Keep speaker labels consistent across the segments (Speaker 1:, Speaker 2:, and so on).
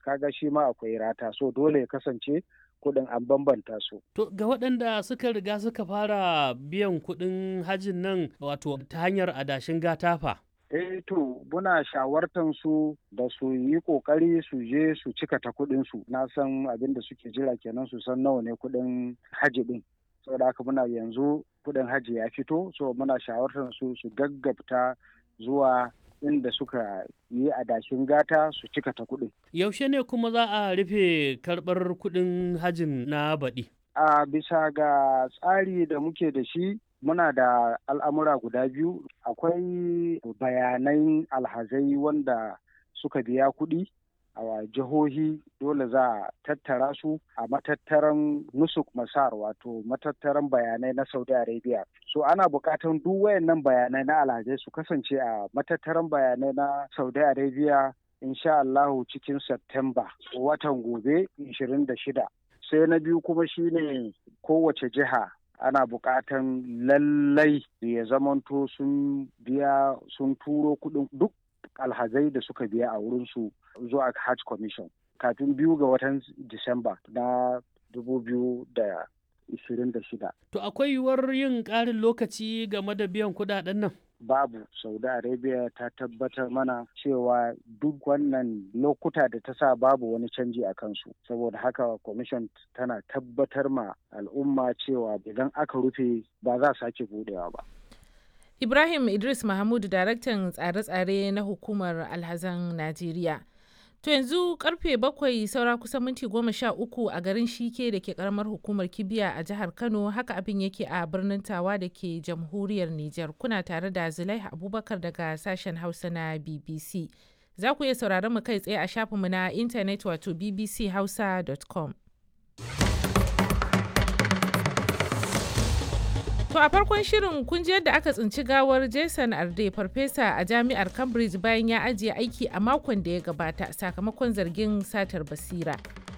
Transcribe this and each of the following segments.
Speaker 1: kaga shi ma akwai rata so dole ya kasance kuɗin an bambanta su.
Speaker 2: To ga waɗanda suka riga suka fara biyan kuɗin hajin nan wato ta hanyar adashin gatafa.
Speaker 1: Eh to muna shawartan su da su yi kokari su je su cika ta kuɗin su na san abin da suke jira kenan su san nawa ne kuɗin haji ɗin. Saboda haka muna yanzu kuɗin haji ya fito so muna shawartan su su gaggabta zuwa inda suka yi adashin gata su cika ta kuɗin.
Speaker 2: Yaushe ne kuma za a rufe karɓar kuɗin hajin na baɗi?
Speaker 1: A bisa ga tsari da muke da shi muna da al'amura guda biyu akwai bayanan alhazai wanda suka biya kuɗi a jihohi dole za a tattara su a matattaran nusuk masar wato matattaran bayanai na saudi arabia so ana buƙatan duk wayannan bayanai na alhazai su kasance a matattaran bayanai na saudi arabia insha Allahu cikin September watan gobe 26 sai na biyu kuma shine kowace jiha ana buƙatan lallai ya zamanto sun biya sun turo kuɗin duk alhazai da suka biya a wurinsu zuwa hajj commission kafin biyu ga watan disamba na 2026
Speaker 2: To akwai yiwuwar yin ƙarin lokaci game da biyan kuɗaɗen nan?
Speaker 1: babu saudi arabia ta tabbatar mana cewa duk wannan lokuta da ta sa babu wani canji a kansu saboda haka commission tana tabbatar ma al'umma cewa idan aka rufe ba za sake budewa ba
Speaker 3: ibrahim idris mahmud daraktan tsare-tsare na hukumar alhazan najeriya to yanzu karfe bakwai saura kusan minti goma sha uku a garin shike da ke karamar hukumar kibiya a jihar kano haka abin yake a birnin tawa da ke jamhuriyar niger kuna tare da zulai abubakar daga sashen hausa na bbc za ku iya sauraron mu kai tsaye a shafinmu na intanet wato bbchausa.com To a farkon shirin kun ji yadda aka tsinci gawar Jason Arde farfesa a jami'ar Cambridge bayan ya ajiye aiki a makon da ya gabata sakamakon zargin satar basira.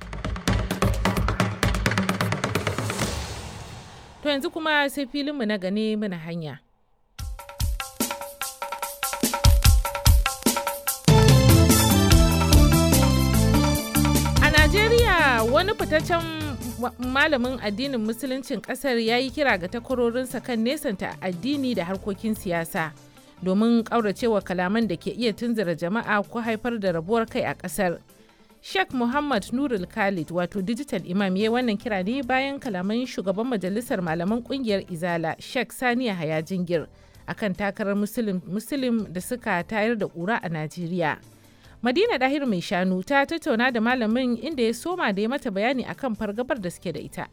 Speaker 3: To yanzu kuma sai filinmu na gane muna hanya. A Najeriya wani fitaccen malamin addinin musuluncin kasar ya yi kira ga takwarorinsa kan nesanta addini da harkokin siyasa domin ƙauracewa kalaman da ke iya tunzura jama'a ko haifar da rabuwar kai a ƙasar. Sheikh Muhammad Nurul Khalid wato digital imam ya wannan kira ne bayan kalaman shugaban majalisar malaman kungiyar Izala Sheikh Saniya Haya Jingir akan takarar Muslim da suka tayar da ƙura a Najeriya. Madina Dahir mai shanu ta tattauna da malamin inda ya soma da ya mata bayani akan fargabar da suke da ita.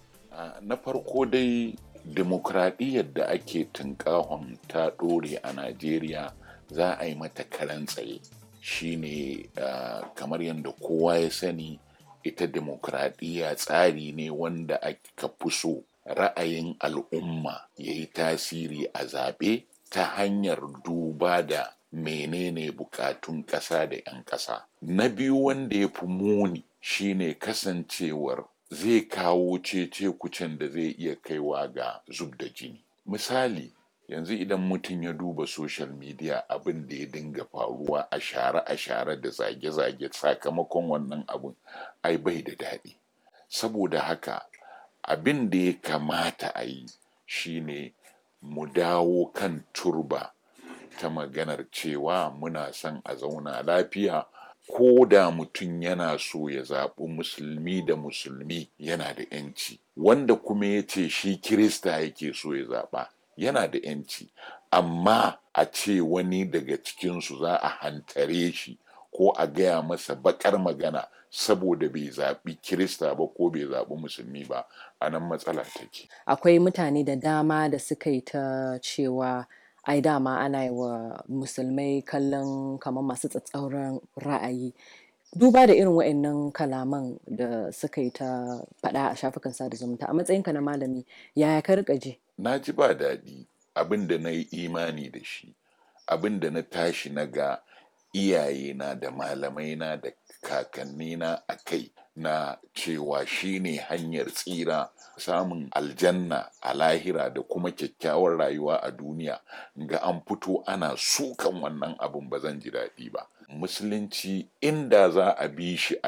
Speaker 4: Na farko dai demokradiyyar da ake tunkahon ta ɗore a Najeriya za a yi mata karan tsaye shine uh, kamar yadda kowa ya sani ita demokradiyya tsari ne wanda aka fi so ra'ayin al'umma ya yi tasiri a zaɓe ta hanyar duba da menene bukatun ƙasa da 'yan ƙasa. Na biyu wanda ya fi muni shine kasancewar zai kawo cece kucin da zai iya kaiwa ga zub da jini. Misali, yanzu idan mutum ya duba social media abin da ya dinga faruwa a share a share da zage-zage sakamakon wannan abin ai bai da daɗi. Saboda haka abin da ya kamata a yi shine mu dawo kan turba. ta maganar cewa muna son a zauna lafiya ko da mutum yana so ya zaɓi musulmi da musulmi yana da yanci wanda kuma ya ce shi kirista yake so ya zaɓa yana da yanci amma a ce wani daga cikinsu za a hantare shi ko a gaya masa bakar magana saboda bai zaɓi kirista ba ko bai zaɓi musulmi ba a nan matsala take
Speaker 5: akwai mutane da dama da suka yi ta cewa ai dama ana yi wa musulmai kallon kamar masu tsatsauran ra'ayi duba da irin wa'annan kalaman da suka yi ta faɗa a shafukan sada zumunta a matsayinka na malami yaya ka rika ji
Speaker 4: na ji ba daɗi abin da na yi imani da shi abin da na tashi na ga iyayena da malamaina da kakannina a kai na cewa shine hanyar tsira samun aljanna a lahira da kuma kyakkyawar rayuwa a duniya ga an fito ana sukan wannan abin ba zan ji daɗi ba musulunci inda za a bi shi